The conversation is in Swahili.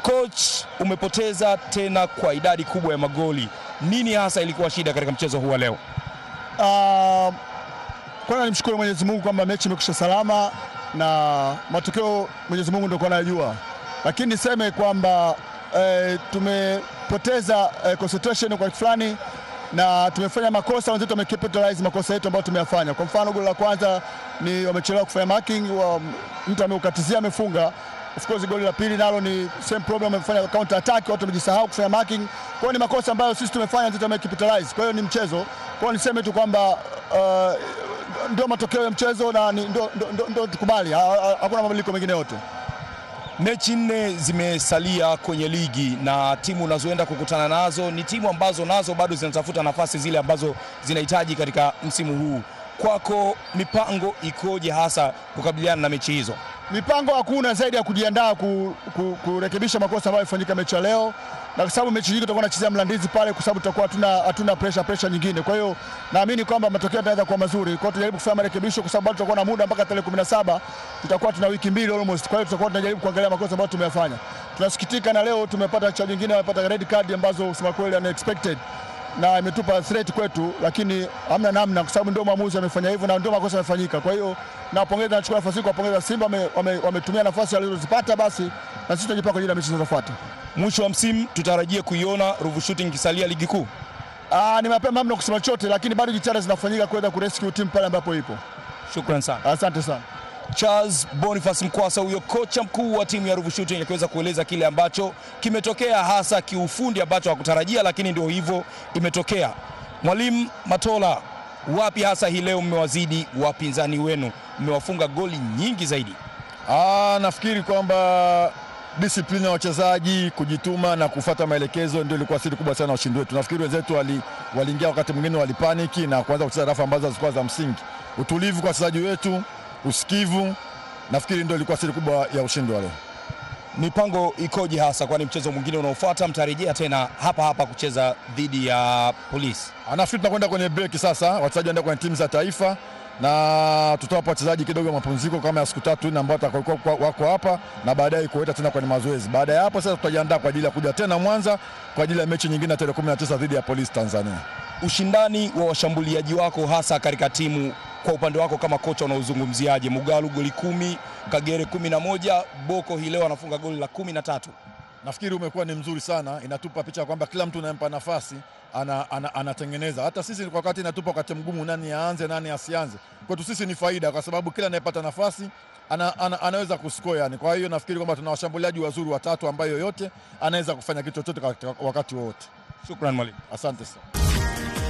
Coach, umepoteza tena kwa idadi kubwa ya magoli. Nini hasa ilikuwa shida katika mchezo huu wa leo? Uh, kwanza nimshukuru Mwenyezi Mungu kwamba mechi imekwisha salama na matokeo Mwenyezi Mungu ndio anayajua, lakini niseme kwamba eh, tumepoteza eh, concentration kwa fulani na tumefanya makosa, wenzetu wamecapitalize makosa yetu ambayo tumeyafanya. Kwa mfano goli la kwanza ni wamechelewa kufanya marking, wa, mtu ameukatizia amefunga. Of course goli la pili nalo ni same problem, wamefanya counter attack, watu wamejisahau kufanya marking. Kwa hiyo ni makosa ambayo sisi tumefanya, wenzetu wamecapitalize. Kwa hiyo ni mchezo. Kwa hiyo niseme tu kwamba uh, ndio matokeo ya mchezo na ni- ndio ndio- ndio tukubali, Ha- ha- hakuna mabadiliko mengine yote. Mechi nne zimesalia kwenye ligi na timu unazoenda kukutana nazo ni timu ambazo nazo bado zinatafuta nafasi zile ambazo zinahitaji katika msimu huu. Kwako mipango ikoje hasa kukabiliana na mechi hizo? Mipango hakuna zaidi ya kujiandaa ku, ku, kurekebisha makosa ambayo yalifanyika mechi ya leo, na kwa sababu mechi nyingi tutakuwa tunachezea Mlandizi pale, kwa sababu tutakuwa hatuna hatuna pressure pressure nyingine. Kwa hiyo naamini kwamba matokeo yataweza kuwa mazuri. Kwa hiyo tujaribu kufanya marekebisho, kwa sababu bado tutakuwa na muda mpaka tarehe 17 tutakuwa tuna wiki mbili almost. Kwa hiyo tutakuwa tunajaribu kuangalia makosa ambayo tumeyafanya. Tunasikitika na leo tumepata cha nyingine, wamepata red card ambazo kusema kweli unexpected na imetupa threat kwetu, lakini hamna namna, kwa sababu ndio maamuzi amefanya hivyo na ndio makosa yamefanyika. Kwa hiyo nawapongeza, nachukua nafasi hii kuwapongeza Simba, wame- wame- wametumia nafasi walizozipata, basi na sisi tunajipanga kwa ajili ya mechi zinazofuata. Mwisho wa msimu tutarajie kuiona Ruvu Shooting ikisalia ligi kuu. Ah, ni mapema mno kusema chochote, lakini bado jitihada zinafanyika kuweza kurescue timu pale ambapo ipo. Shukran sana. Asante sana. Charles Boniface Mkwasa, huyo kocha mkuu wa timu ya Ruvu Shooting, akiweza kueleza kile ambacho kimetokea hasa kiufundi ambacho hakutarajia, lakini ndio hivyo imetokea. Mwalimu Matola, wapi hasa hii leo mmewazidi wapinzani wenu, mmewafunga goli nyingi zaidi? Ah, nafikiri kwamba disiplini ya wachezaji kujituma na kufuata maelekezo ndio ilikuwa siri kubwa sana ya ushindi wetu. Nafikiri wenzetu wali- waliingia wakati mwingine walipaniki na kuanza kucheza rafu ambazo zilikuwa za msingi. Utulivu kwa wachezaji wetu, usikivu, nafikiri ndio ilikuwa siri kubwa ya ushindi wa leo. Mipango ikoje hasa, kwani mchezo mwingine unaofuata mtarejea tena hapa hapa kucheza dhidi ya Polisi? Ah, Nafikiri tunakwenda kwenye break sasa, wachezaji waenda kwenye timu za taifa na tutawapa wachezaji kidogo mapumziko kama ya siku tatu nne ambao watakuwa wako hapa na baadaye kuwaita tena kwenye mazoezi. Baada ya hapo sasa tutajiandaa kwa ajili ya kuja tena Mwanza kwa ajili ya mechi nyingine ya tarehe 19 dhidi ya Polisi Tanzania. ushindani wa washambuliaji wako hasa katika timu kwa upande wako kama kocha unaozungumziaje? Mugalu goli kumi, Kagere kumi na moja, Boko hii leo anafunga goli la kumi na tatu. Nafikiri umekuwa ni mzuri sana, inatupa picha kwamba kila mtu unayempa nafasi ana, ana, anatengeneza. Hata sisi kwa wakati inatupa wakati mgumu, nani aanze nani asianze. Kwetu sisi ni faida, kwa sababu kila anayepata nafasi ana, ana, anaweza kuscore yani. Kwa hiyo nafikiri kwamba tuna washambuliaji wazuri watatu ambayo yoyote anaweza kufanya kitu chochote katika wakati wowote. Shukran mwalimu. Asante sana.